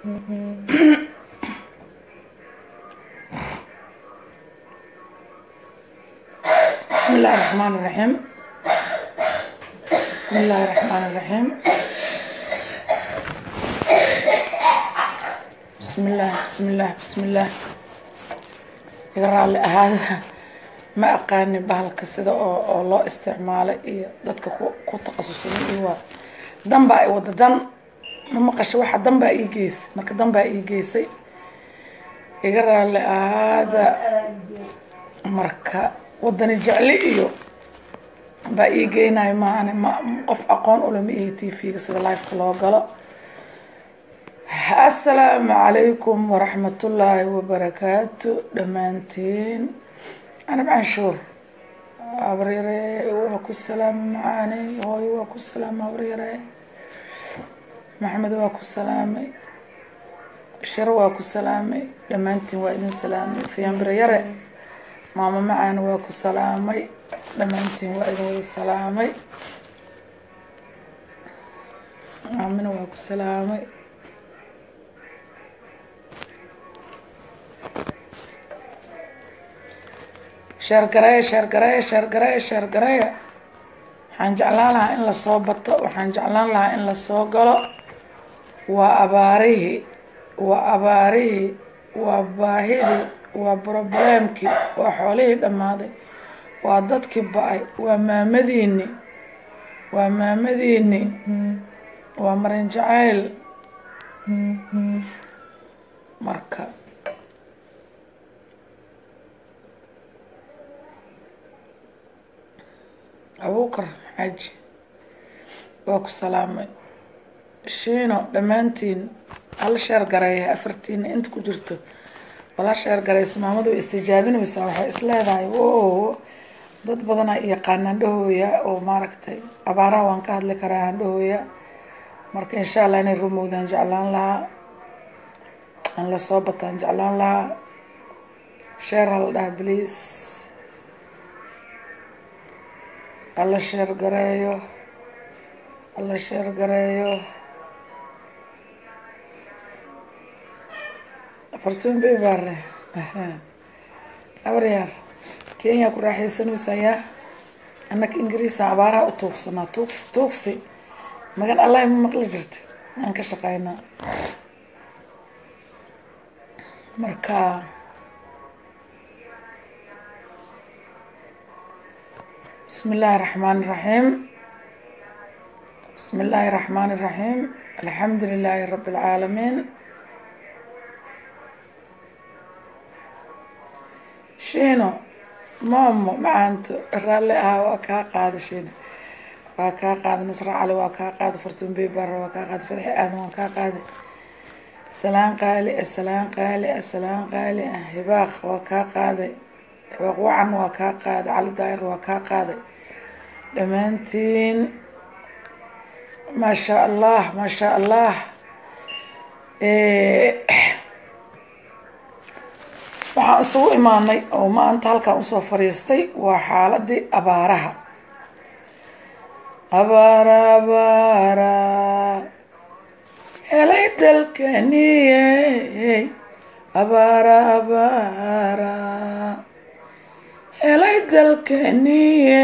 بسم الله الرحمن الرحيم بسم الله الرحمن الرحيم بسم الله بسم الله بسم الله iga raalli ahaada ma aqaanin bahalka sida oo oo loo isticmaalo iyo dadka ku ku takhasusay iyo waa dan baa i wada dan ma maqasho waxa dan baa ii geysay marka dan baa ii geysay iga raalli ahaada marka wadani jecli iyo baa ii geynayo maahane ma qof aqoon ulama iyo t v-ga sida liveka loo galo assalaamu calaykum waraxmatullaahi wabarakaatu dhammaantiin anab canshuur abaryare waa ku salaamay macaaney hooyo waa ku salaamay abaryare maxamed waa ku salaamay sharo waa ku salaamay dhammaantiin waa idin salaamay fiyanbiryare maamo macaan waa ku salaamay dhammaantiin waa idin wada salaamay maamina waa ku salaamay sheergareeya sheergareeya sheergareeya sheergareeya waxaan jeclaan lahaa in lasoo bato waxaan jeclaan lahaa in lasoo galo waa abaarihii waa abaarihii waa baahidii waa brobleemkii waa xoolihii dhammaaday waa dadkii ba-ay waa maamadiini waa maamadiini waa marin jacayl marka abuukar xaaji waa ku salaamay shiino dhammaantiin hal sheer gareeya afartiina inta ku jirto wala sheer garaysa maamadu way istijaabinaysaa waxay is leedahay wo dad badanaa yaqaan handhahooya oo maaragtay abaaraha waan ka hadli karaa handhahooya marka insha allah inay rumowdaan jeclaan lahaa aan lasoo bataan jeclaan lahaa sheer hala dhaha bliis hala sheer gareeyo hala sheer gareeyo fartuun bay baare abaryaar kenya ku raaxaysanaysaa yaa annaka ingiriisa abaaraha u tuugsanaa tuugs tuugsi magan allahi ma maqli jirta aan ka shaqaynaa marka bismi illaahi raxmaan iraxiim bismi illaahi raxmaan iraxiim alxamdu lilaahi rabi alcaalamiin shiino maamo macaanto raalli ahaa waa kaa qaada shiino waa kaa qaada nasra cali waa kaa qaada fartuun beybarre waa kaa qaada fadxi aadan waa kaa qaada salaan qaali ah salaan qaali ah salaan qaali ah hibaaq waa kaa qaaday hibaaq wacan waa kaa qaaday cali daayir waa kaa qaaday dhammaantiin maasha allah maasha allah waxaan isugu imaanay oo maanta halkaan usoo fadhiistay waa xaaladii abaaraha abaara abaara helay dalkaniye abaara abaara helay dalkaniye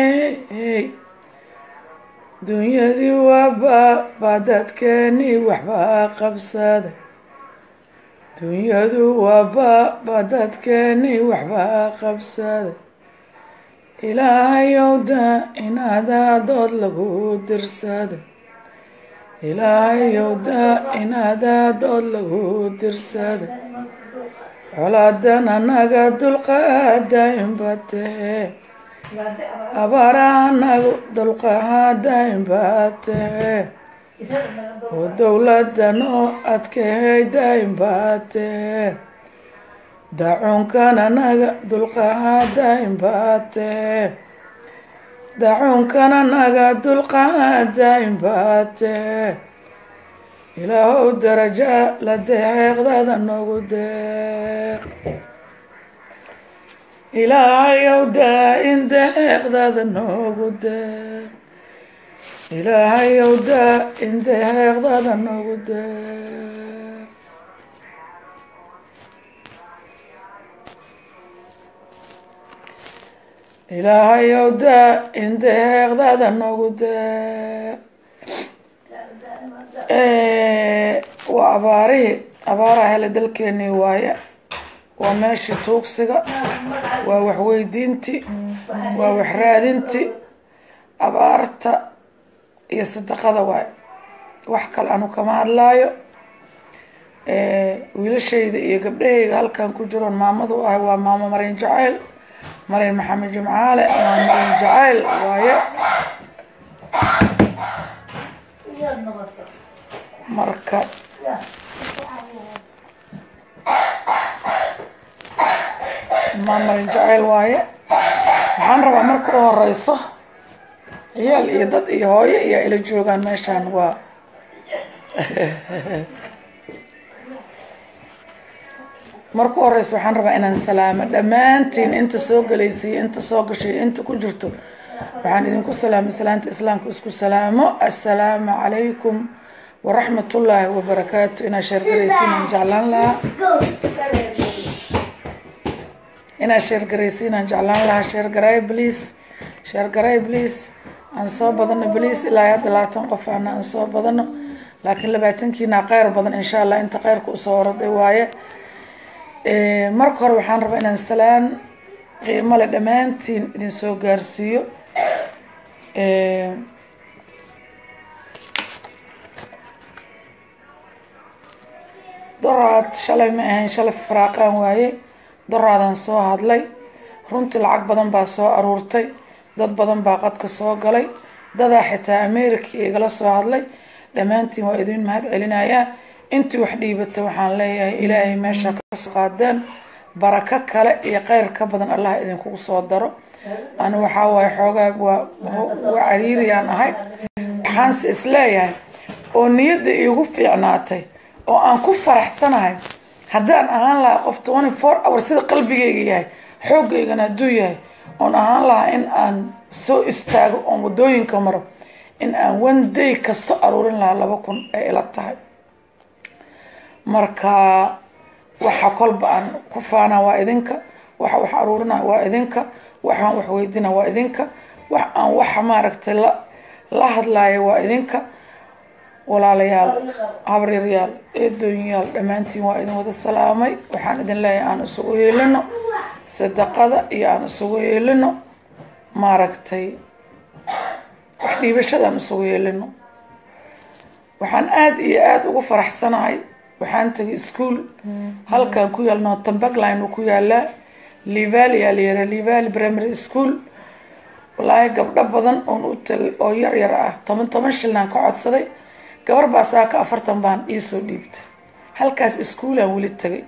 dunyadii waaba baa dadkeeni waxbaa qabsaday dunyadu waaba baa dadkeeni waxbaa qabsaday ilaahayow da inaadaa dood lagu dirsaday ilaahayow da inaadaa dood lagu dirsaday colaadan anaga dulqaada inbatahe abaara anagu dulqaada inbatahe oo dowladan oo adkahayda inbatahe dacuunkan anaga dulqaada inbatahe dacuunkan anaga dulqaada inbatahe ilaahow daraja la deeqdada noogu deeq ilaahayow daa-in deeqdada noogu deeq ilaahayow daa-in deeqdada noogu deeq ilaahayow daa indeeqdaada noogu daa waa abaarihii abaaraha hele dalkeenii waaye waa meeshii tuugsiga waa waxweydiintii waa waxraadintii abaarta iyo sadaqada waaye wax kale anu kama hadlaayo wiilashayda iyo gabdhahayga halkan ku jiroon maamadu ahay waa maamo marin jacayl marin maxamed jimcaale waa marin jacayl waaye marka maa marin jacayl waaye waxaan rabaa marka u horeyso ciyaal iyo dad iyo hooyo iyo ila joogaan meeshaan waa marka u horeyso waxaan rabaa inaan salaamo dhammaantiin inta soo galaysay inta soo gashay inta ku jirto waxaan idinku salaamay salaanta islaamka isku salaamo assalaamu calaykum waraxmat ullaahi wabarakaatu inaa sheergaraysiinaan jeclaan lahaa inaa sheergaraysiinaan jeclaan lahaa sheergaray bliis sheergaray bliis aan soo badano bliis ilaa hadda labaatan qof ana aan soo badano laakiin labaatankiina kheyr badan insha allah inta kheyrka usoo oraday waaye marka hore waxaan rabaa inaan salaan qiimo le dhammaantiin idin soo gaarsiiyo doraad shalay ma ahayn shalay faraaqaan waaye doraadaan soo hadlay runtii lacag badan baa soo aruurtay dad badan baa qadka soo galay dadaa xitaa america igala soo hadlay dhammaantiin waa idin mahad celinayaa intii wax dhiibata waxaan leeyahay ilaahay meesha kasoo qaadeen barako kale iyo kheyr ka badan allah idinkugu soo daro ani waxaa waaye xoogaa waa waa cariiriyaan ahay waxaanse isleeyahay oo niyadda iigu fiicnaatay oo aan ku faraxsanahay haddaan ahaan lahaa qof twenty four hour sida qalbigayga yahay xooggaygana hadduu yahay oon ahaan lahaa in aan soo istaago oon waddooyinka maro in aan one day kasto aruurin lahaa laba kun ay ila tahay marka waxa kolba aan ku faanaa waa idinka waxa wax aruurina waa idinka waxaan wax weydina waa idinka wax aan waxa maaragtay la la hadlaayo waa idinka walaalayaal habaryaryaal eedooyinyaal dhammaantiin waa idin wada salaamay waxaan idin leeyahay aan isugu heelino sadaqada iyo aan isugu heelino maaragtay wax dhiibashada aan isugu heelino waxaan aada iyo aada ugu faraxsanahay waxaan tagay ischool halkan ku yaal nortambagline uu ku yaalaa livali aa la yaraa livali primary school walaahi gabdho badan oon u tagay oo yar yar ah toban toban shilnaan ka codsaday gabar baa saaka afartan baan iisoo dhiibtay halkaas ischoolaan weli tagay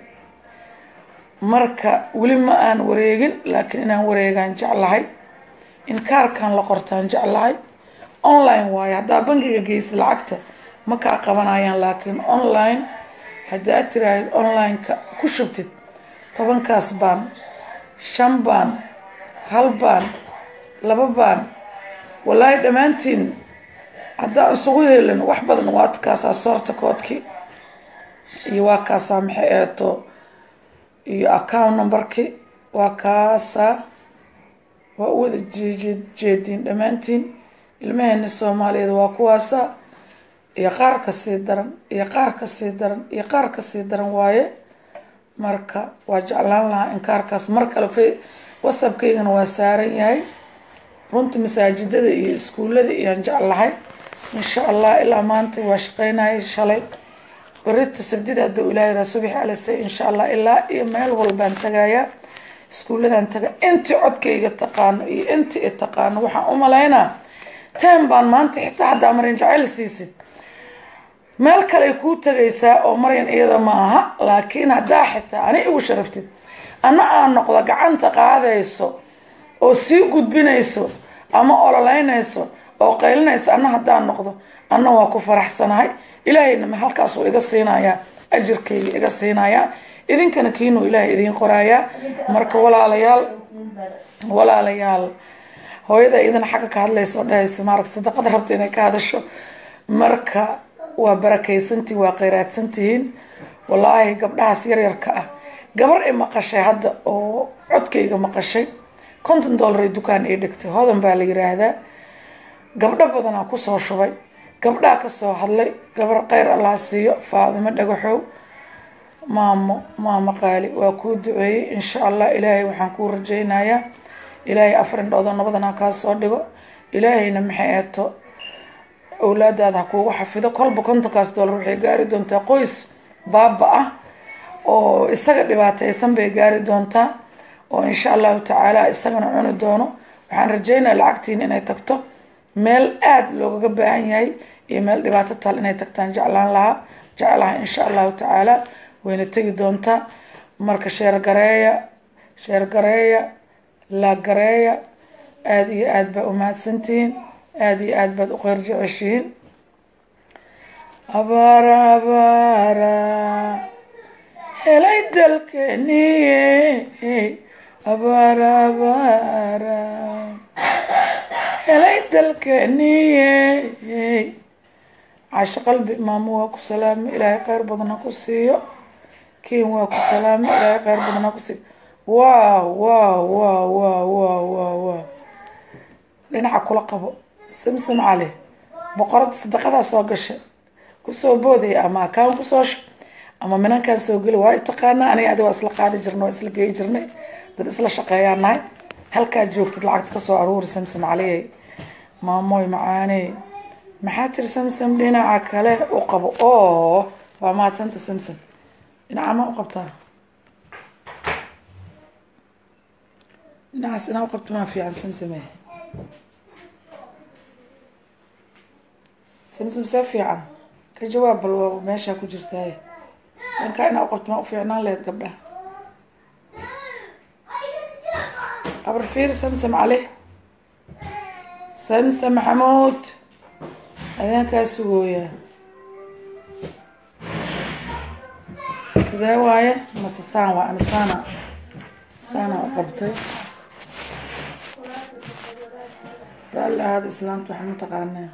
marka weli ma aan wareegin laakiin inaan wareegaan jeclahay in kaarkan la qortaan jeclahay online waayo haddaa bangiga geysa lacagta ma kaa qabanayaan laakiin online haddaad tiraahid online-ka ku shubtid tobankaas baan shan baan hal baan laba baan walaahi dhammaantiin haddaan isugu helin wax badan waa kaasaa soorta koodkii iyo waa kaasaa maxay eeto iyo account numberkii waa kaasaa waa u wada jeediin dhammaantiin ilmaheena soomaaliyeed waa kuwaasa iyo qaar kasii daran iyo qaar kasii daran iyo qaar kasii daran waaye marka waa jeclaan lahaa in kaarkaas mar kale f whatsappkaygana waa saaran yahay runta masaajidada iyo iskuullada iyaan jeclahay insha allah ilaa maanta waa shaqeynayay shalay berito sabdida hadduu ilaahay raa subax alase insha allah ilaa iyo meel walbaan tagayaa iskuulladan taga intii codkayga taqaano iyo intii i taqaano waxaan u malaynaa ten baan maanta xitaa haddaa marin jacayl siisid meel kaley kuu tagaysaa oo maryan iyada ma aha laakiin haddaa xitaa ani igu sharaftid ana aan noqdo gacanta qaadayso oo sii gudbinayso ama ololeynayso oo qaylinaysa ana haddaan noqdo anna waa ku faraxsanahay ilaahayna halkaas uu iga siinayaa ajirkayga iga siinayaa idinkana kiinuu ilaahay idiin qoraayaa marka walaalayaal walaalayaal hooyada idin xagga ka hadlaysa oo dhahaysa maaragta sadaqada rabta inay ka hadasho marka waa barakaysantihin waa kheyraadsantihiin wallaahi gabdhahaas yaryarka ah gabar i maqashay hadda oo codkayga maqashay konton dollar dukaan ii dhigtay hodan baa la yiraahdaa gabdho badanaa kusoo shubay gabdhaha kasoo hadlay gabar kheyr allah siiyo faadimo dhagaxow maamo maamo qaali waa kuu duceeyey insha allah ilaahay waxaan kuu rajaynayaa ilaahay afar indhoodoo nabadan ha kaa soo dhigo ilaahayna maxay eeto awlaadaada ha kuugu xafido kolba kontonkaas dollar waxay gaari doontaa qoys baaba ah oo isaga dhibaateysan bay gaari doontaa oo insha allahu tacaala isagana cuni doono waxaan rajeynaya lacagtiin inay tagto meel aada loogaga baahan yahay iyo meel dhibaato tal inay tagtaan jeclaan lahaa jeclaha insha allahu tacaala wayna tegi doontaa marka sheergareeya sheergareeya laagareeya aada iyo aada baa umahadsantihiin aada iyo aada baad u qeyr jeceshihiin abaara abaara helay dalkeniye abaara abaara helay dalkeniye casho qalbi maamo waa ku salaamay ilaahay kheyr badan ha ku siiyo kiin waa ku salaamay ilaahay kheyr badan ha ku siiyo wow wow wow wow wow wow wow dhinaca kula qabo samsam cali boqorada sadaqadaa soo gashay kusoo boodaya ama akaan kusoo sho ama minankaan soo geli waa taqaana aniga adi waa isla qaadi jirnay waa isla geyi jirnay dad isla shaqeeyaan nahay halkaa joogtid lacagta kasoo aruuri samsam caliyay maamoy macaaney maxaa tiri samsam dhinaca kale u qabo oo waa mahadsanta samsam dhinaca ma u qabtaa dhinacaas inaa u qabto maa fiican samsame samsam see fiican ka jawaab bal waa meeshaa ku jirtaaye dhankaa inaa u qabto maa u fiicnaan lehed gabdhaha abar fiir samsam cali samsam maxamuud adeenkaa sugooyaa sidee waaye mase saan waa ani saana saana u qabtay raalli ahaada islaamta waxa ma taqaanaa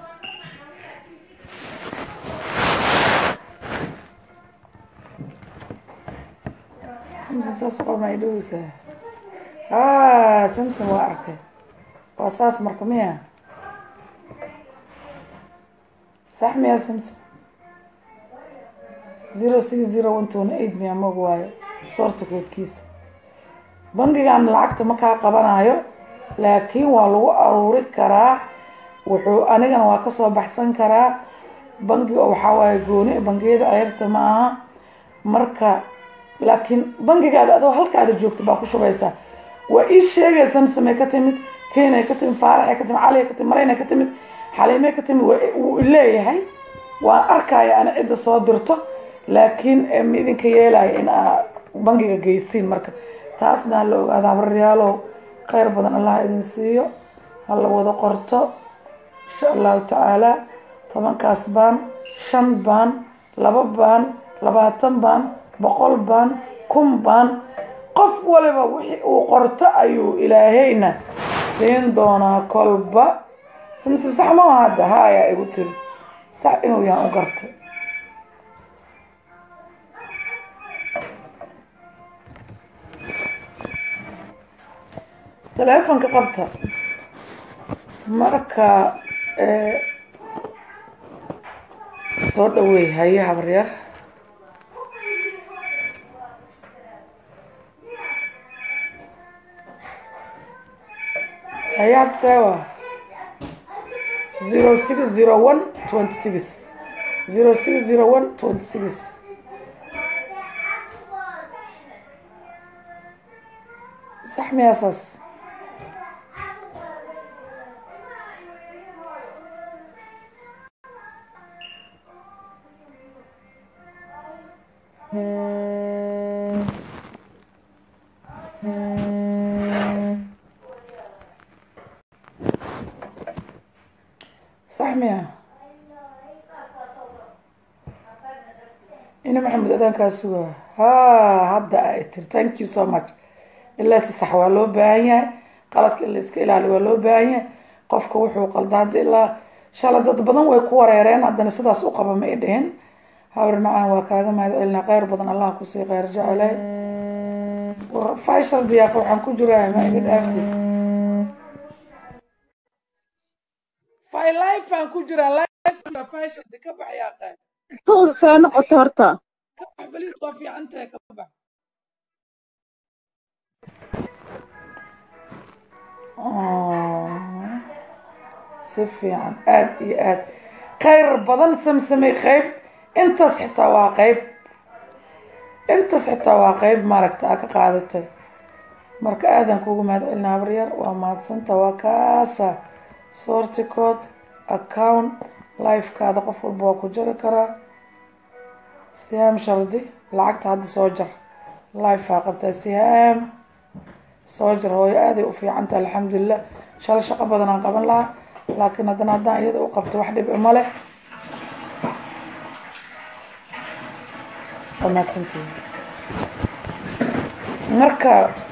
samsam saas qorma ay dhoweysaa a samsam waa arkay waa saas marka miya sax miya samsam zero six zero one twenty eight miya mag waayo soorta koodkiisa bangigan lacagta ma kaa qabanayo laakiin waa lagu aruuri karaa wuxuu anigana waa kasoo baxsan karaa bangiga waxaa waaye gooni bangiyada ceyrta ma aha marka laakiin bangigaada adoo halkaada joogta baa ku shubaysaa waa ii sheegaya samsamay ka timid kenay ka timid faaraxay ka timid caliay ka timid maraynay ka timid xaliimay ka timid wuu leeyahay waan arkaya ana cidda soo dirto laakiin ma idinka yeelaya in aa bangiga geysiin marka taasna la ogaada habaryaalow kheyr badan allah idin siiyo hala wada qorto insha allahu tacaala tobankaas baan shan baan laba baan labaatan baan boqol baan kun baan qof waliba wixii uu qorto ayuu ilaahayna siin doonaa kolba samsim sax ma hadda haayaa igu tiri sax inuu yahan u gartay teleefonka qabta marka soo dhaweey haye habaryar hayaad sewa zero six zero one twenty six zero six zero one twenty six sax miyaasaas sax miya ina maxamed adaankaa sugaa ha hadda ay tiri thank you so much ilaa si sax waa loo baahan yahay qaladka in la iska ilaaliyo waa loo baahan yahay qofka wuxuu qalda hadda ilaa shala dad badan way ku wareereen haddana sidaas u qaba ma i dhihin habar macaan waa kaaga mahad celinaa kheyr badan allah kusii kheyr jecelay fashal diyaaqa waxaan ku jiraa ma iga dhaafti fay life aan ku jiraa life fashion ka bax yaa qay tuuda soo noqoto horta ka bax baliis waa fiican tahay ka bax si fiican aad iyo aad khayr badan samsamay qayb intaas xitaa waa qayb intaas xitaa waa qayb maaragta aa ka qaadatay marka aadan kugu mahad celinaa habaryar waa mahadsanta waa kaasa sorticood account lifekaada qof walba waa ku jari karaa sihaam shardi lacagta hadda soo jar lifea qabtaa sihaam soo jar hooyo aaday u fiicanta alxamdulilah shal shaqo badan aan qaban lahaa laakiin haddana haddaan iyada u qabto wax dhib ima leh waa mahadsantihin marka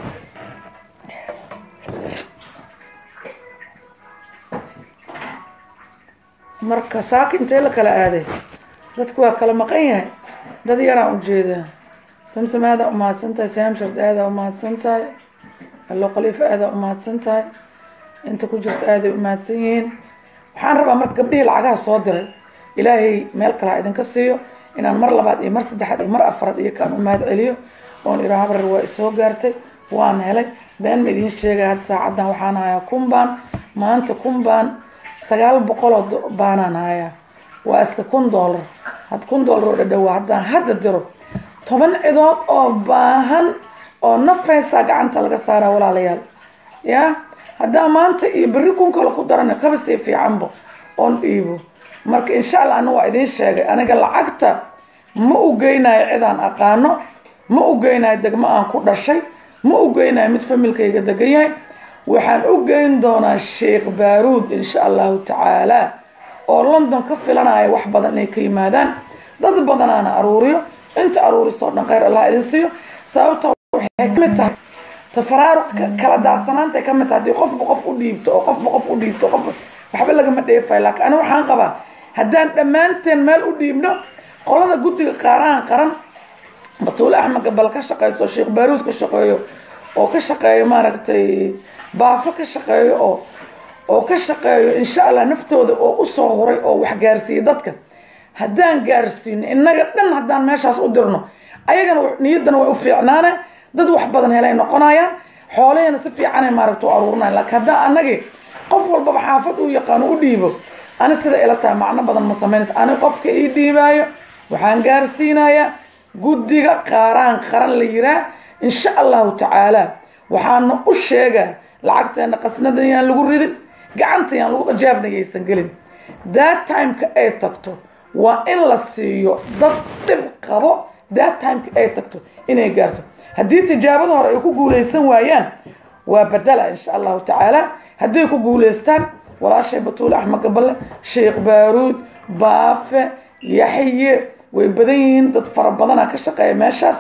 marka saaka intee la kala aaday dadku waa kala maqan yahay dad yaraan ujeedaa samsam aadaa umahadsan tahay saamshard aadaa umahadsan tahay allo khaliifa aadaa umahadsan tahay inta ku jirta aaday umahadsan yihiin waxaan rabaa marka gabdhihii lacagaha soo diray ilaahay meel kale ha idinka siiyo inaan mar labaad iyo mar saddexaad iyo mar afaraad iyo kaan u mahad celiyo oon iraa habrar waa isoo gaartay waan helay been ma idiin sheegaya hadda saacaddan waxaan hayaa kumbaan maanta kumbaan sagaal boqoloo baanaan hayaa waa iska kun doolar had kun doolar oo dhadhowaa haddaan hadda diro toban cidood oo baahan oo nafaysaa gacanta laga saaraa walaalayaal ya haddaan maanta iyo berri kun kale ku darana kaba sii fiicanba oon dhiibo marka insha allah ana waa idiin sheegay aniga lacagta ma u geynayo cidaan aqaano ma u geynayo degmo aan ku dhashay ma u geynayo mid familkayga degan yahay waxaan u geyn doonaa sheekh baaruud insha allahu tacaala oo london ka filanaya wax badan inay ka yimaadaan dad badanaana aruuriyo inta aruurisoo dhan khayr allah idin siiyo sababta waxay kamid tahay tafaraaruq kala daadsanaantay kamid tahay haddii qofba qof u dhiibto oo qofba qof u dhiibto qof waxba lagama dheefayo laakiin aniga waxaan qabaa haddaan dhammaanteen meel u dhiibno qolada guddiga qaarahan qaran batuule axmed gabal ka shaqeyso sheekh baaruud ka shaqeeyo oo ka shaqeeyo maaragtay baafo ka shaqeeyo oo oo ka shaqeeyo insha allah naftooda oo usoo huray oo wax gaarsiiya dadka haddaan gaarsiino innaga dhan haddaan meeshaas u dirno ayagana niyaddana way u fiicnaane dad wax badan helay noqonayaan xoolahayna si fiicanay maaragta u aruurinayan laakiin haddaan annagii qof walbaba xaafad uu yaqaano u dhiibo ani sida ila tahay macno badan ma samaynaysa ani qofka ii dhiibaayo waxaan gaarsiinayaa guddiga qaaraan qaran la yiraa insha allahu tacaala waxaana u sheegaa lacagteena qasnadan yaan lagu ridin gacanta yaan lagu jaabnagaysan gelin that timeka ay tagto waa in la siiyo dad dhib qabo that timeka ay tagto inay gaarto haddii tijaabada hore ay ku guulaysan waayaan waa badala insha allahu tacaala hadday ku guulaystaan walaashay batuule axmed gaballe sheekh baaruud baafe yaxye way badan yihiin dad fara badanaa ka shaqeeya meeshaas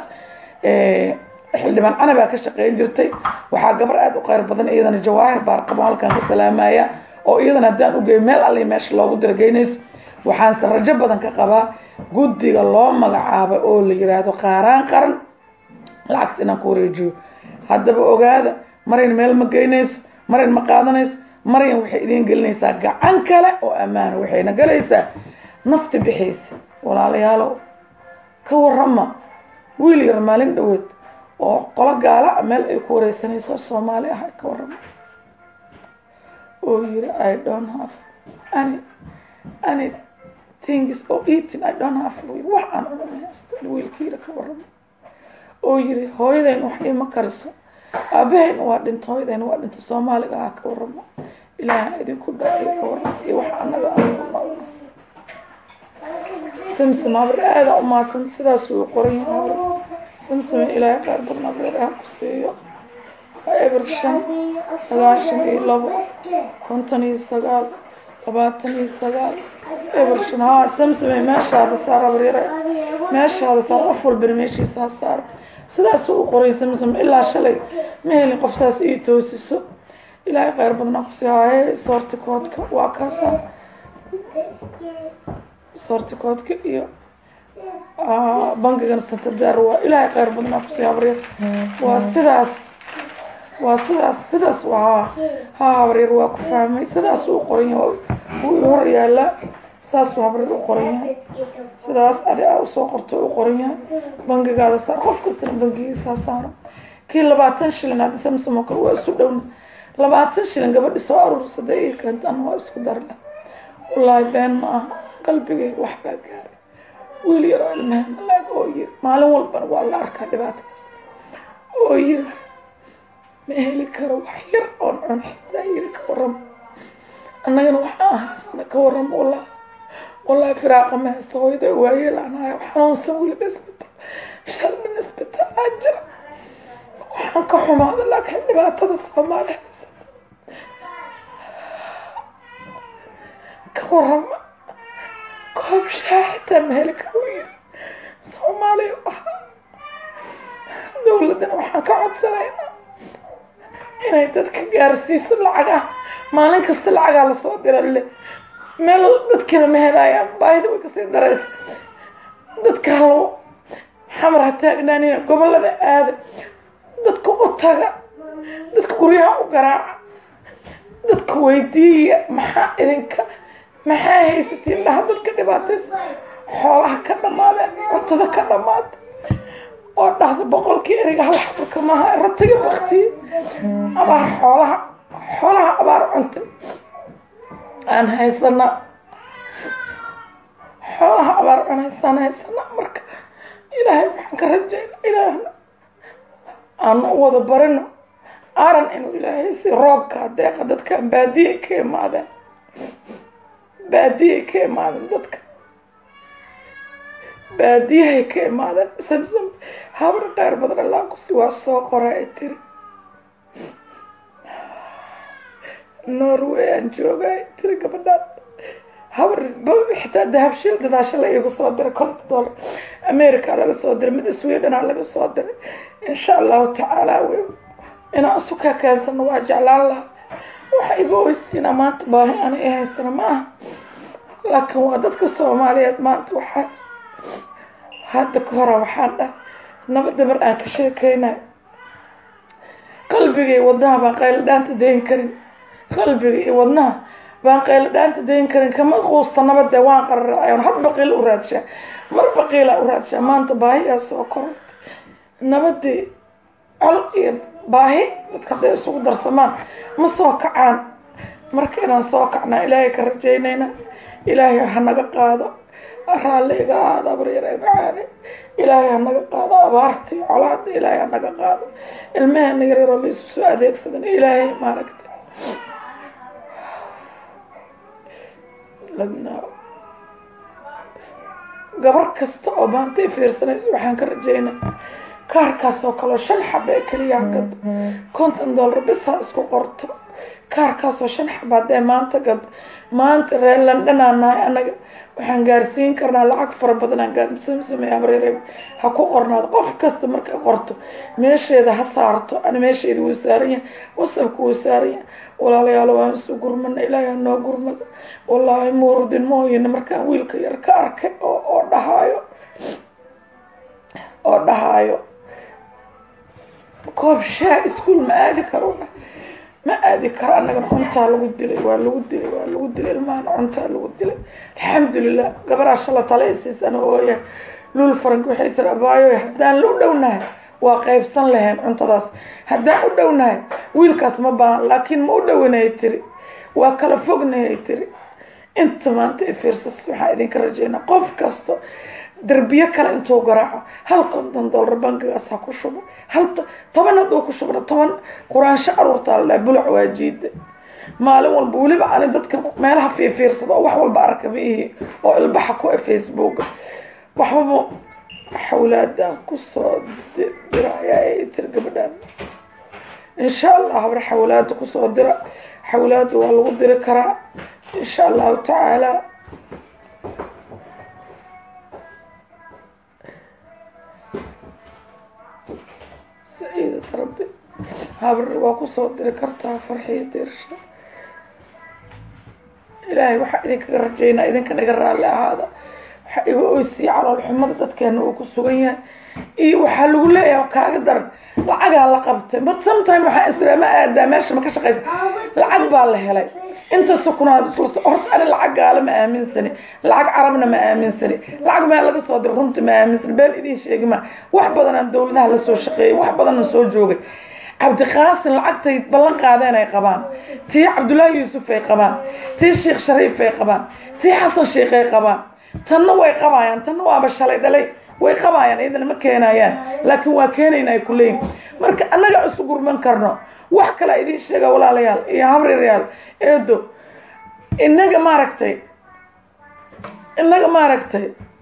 xildhibaan canabaa ka shaqeyn jirtay waxaa gabar aada u qeyr badan iyadana jawaahir baarqabo halkan ka salaamaya oo iyadana haddaan ugeey meel alle meesha loogu dirageynayso waxaanse rajo badan ka qabaa guddiga loo magacaabay oo la yiraahdo qaaraan qaran lacagtas inaan ku wareejiyo haddaba ogaada marayn meel ma geynayso marayn ma qaadanayso marayn waxay idiin gelinaysaa gacan kale oo ammaana waxayna galaysaa nafti bixaysa walaalayaalow ka warama wiil yar maalin dhaweed oo qolo gaala a meel ay ku wareysanayso soomaali ah ka warama oo yiri i don't have any any things oo eating i don't have wax aan cunamahaysta wiilkiina ka warama oo yiri hooyadayn wax ima kariso aabahayna waa dhinta hooyadayna waa dhinta soomaaliga ah ka warama ilaaha idinku dhaaiy ka warama iyo wax anaga aan ku noolna samsam habar aada u mahadsan sidaas uu qoran yahay habar samsam ilaahay qaar badan abreeraha ku siiyo eber shan sagaashan iyo labo konton iyo sagaal labaatan iyo sagaal eber shan haa samsame meeshaada saar abreere meeshaada saar qof walbana meeshiisa ha saar sidaas u qoray samsam ilaa shalay ma helin qof saas ii toosiso ilaahay khayr badnaa kusii haaye soorti koodka waa kaasa soortikoodka iyo bankigan santadeer waa ilaahay khayr badnaa kusii habaryar waa sidaas waa sidaas sidaas waa haa habaryar waa ku fahmay sidaas uu qoran yahay wuu i hor yaallaa saasuu habreed u qoran yahay sidaas adi aa usoo qorto u qoran yahay bangigaada saar qof kastana bangigiisaa saaro kii labaatan shilin hadda samsom oo kale waa isu dhowna labaatan shilin gabadhi soo aruursada ii keentaan waa isku darle wallaahi been ma aha qalbigayga waxbaa gaaray wiil yar oo ilmaha malaag oo yiri maalin walbana waa la arkaa dhibaatadaas oo yiri ma heli karo wax yar oon cun xitaa yiri ka warramo annagana waxaa ahaasana ka warramo wallahi wallahi firaaqa ma haysta hooyada waayeel aan hayo xanuunsan weliba isbitaal shalmin isbitaal aa jira waxaan ka xumaada laakiin dhibaatada soomaali haysa ka warrama koob shaah xitaa ma heli karo yiri soomaaliya waxaa dowladdana waxaan ka codsanaynaa inay dadka gaarsiiso lacagaha maalin kasta lacagaa lasoo dira le meel dadkina ma helayaan baahida way kasii daraysa dadka halo xamar ha taagnaanina gobollada aada dadka u taga dadka guryaha u garaaca dadka weydiiya maxaa idinka maxaa haysatiin laha dadka dhibaataysa xoolaha ka dhamaadeen cuntada ka dhamaada oo dhahda boqolkii eriga hal xabarka maaha ratiga baktiye abaar xoolaha xoolaha abaar cunta aan haysana xoolaha abaar cunaysaan haysana marka ilaahay waxaan ka rajayna ilaahna aanu u wada barino aran inuu ilaahay si roobka deeqa dadkan baadiyay ka imaadeen baadiyay ka imaadeen dadka baadiyahay ka imaadeen samsam habar qeyr badan allaa kusi waa soo qora ay tiri norway aan jooga ay tiri gabadhaan habar xitaa dahabshiil dadaasho la iigu soo diray konta dollar america laga soo diray mid swedena laga soo diray insha allahu tacaala w inaan isu ka keensano waa jeclaan laha waxa iga oysiina maanta baahi ana i haysana ma aha laakiin waa dadka soomaaliyeed maanta waxaa hadda ka hora waxaan dhahay nabadda mar aan ka sheekeynayo qalbiga iyo wadnaha baan qaylo dhaanta dayn karin qalbiga iyo wadnaha baan qaylo dhaanta dayn karin kama quusta nabadde waan qararacayon had baqiil u raadshaa mar baqiila u raadshaa maanta baahiyaa soo korortay nabadii col iyo baahi dadka hadday isugu darsamaan ma soo kacaan marka inaan soo kacnaa ilaahay ka rajaynayna ilaahay ha naga qaado raalli iga aada abaryare macaane ilaahay ha naga qaado abaartii colaada ilaahay ha naga qaado ilmaheena yaryaroo la isu soo adeegsadan ilaahay maaragtay gabar kasta oo maanta i fiirsanayso waxaan ka rajaynaa kaarkaas oo kaleo shan xaba ee keliya gad konton dollar bisaa isku qorto kaarkaasoo shan xaba haddee maanta gad maanta reer londonaan nahay anaga waxaan gaarsiin karnaa lacag fara badan aan gaarsamsamey amreere ha ku qornaado qof kasta markay qorto meesheeda ha saarto ana meesheeda wuu saaran yahay wasabka wuu saaran yahay walaalayaalo waan isu gurmana ilaahay ha noo gurmada wallaahi muurdin mooyina markaan wiilka yar ka arkay oo oo dhahaayo oo dhahaayo koob shaa iskuol ma aadi karo ma aadi karo annagana cuntaa lagu dilay waa lagu dilay waa lagu dilay ilmahana cuntaa lagu dilay alxamdulilah gabaraa shala tale isiisana ooya lul farank waxay tiri abaayo haddaan la u dhownahay waa qaybsan lahayn cuntadaas haddaan u dhownahay wiilkaas ma baahan laakiin ma u dhowinayay tiri waa kala fognayay tiri inta maanta i fiirsas waxaa idinka rajaynaa qof kasto derbiyo kale intuu garaaco hal konton dollar bankigaas ha ku shubo hal toban hadduu ku shubna toban quraansho aruurtaa la dhaha bulac waa jiida maalin walba weliba ani dadka meelaha fiifiirsada oo wax walba arka ma ihi oo ilbaxa ku e facebooka waxbaba xawlaadaan kusoo diraya ee tiri gabadhaan insha allah habar xawlaada kusoo dira xawlaada waa lagu diri karaa insha allahu tacaala saciidat rabbi habar waa kusoo diri kartaa farxiyo diirsha ilaahay waxaa idinkaga rajaynaa idinkan iga raalli ahaada waxaa iga oysiya calool xumada dadkeena uu ku sugan yahay iyo waxaa lagu leeyahay kaaga daran lacagaa la qabtay but sometime waxaa islaama aadaa meesha ma ka shaqaysa lacag baa la helay inta sukunaad horta ani lacag gaalo ma aaminsani lacag carabna ma aaminsani lacag meel laga soo diro runta ma aaminsani been idiin sheegi ma wax badanaan dowladaha la soo shaqeeyay wax badanna soo joogay cabdiqaasin lacagtay ballan qaadeen ay qabaan tii cabdullaahi yuusuf ay qabaan tii sheekh shariif ay qabaan tii xasan sheekh ay qabaan tanna way qabaayaan tanna waaba shalay dhalay way qabaayaan iyadana ma keenayaan laakiin waa keenayna ay ku leeyihin marka annaga isu gurman karno wax kale idiin sheega walaalayaal iyo habriiryaal eedo innaga maaragtay innaga maaragtay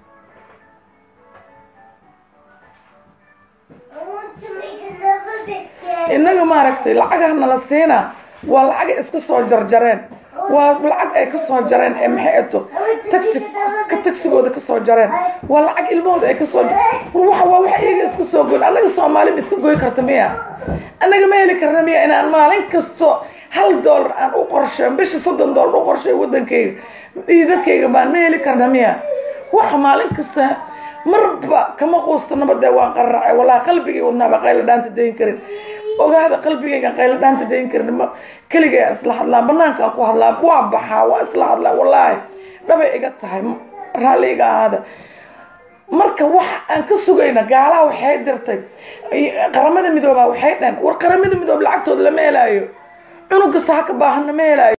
innaga maaragtay lacagaha nala siinaa waa lacagay iska soo jarjareen waa lacag ay ka soo jareen ee maxay ato taxi ka tagsigooda ka soo jareen waa lacag ilmahooda ay ka soo war waxa waa waxa iyaga iska soo goyn annaga soomaali ma iska goy karta miya annaga ma heli karna miya inaan maalin kasto hal dollar aan u qorsheyn bisha soddon dollar u qorsheey waddankayga iyo dadkayga baan ma heli karna miya waxa maalin kasta marba kama quusta nabadee waan qararacay wallahi qalbigay wadnaaba qayla dhaanta dayn karin ogaada qalbigaygan qayla dhaanta dayn karin ma keligay isla hadlaa banaankaan ku hadlaa waa baxaa waa isla hadlaa wallaahi dhabay iga tahay raalli iga ahaada marka waxa aan ka sugayna gaalaha waxay dirtay qaramada midoobaa waxay dhaheen war qaramada midoob lacagtooda lama helaayo cunuga saaka baahanna ma helaayo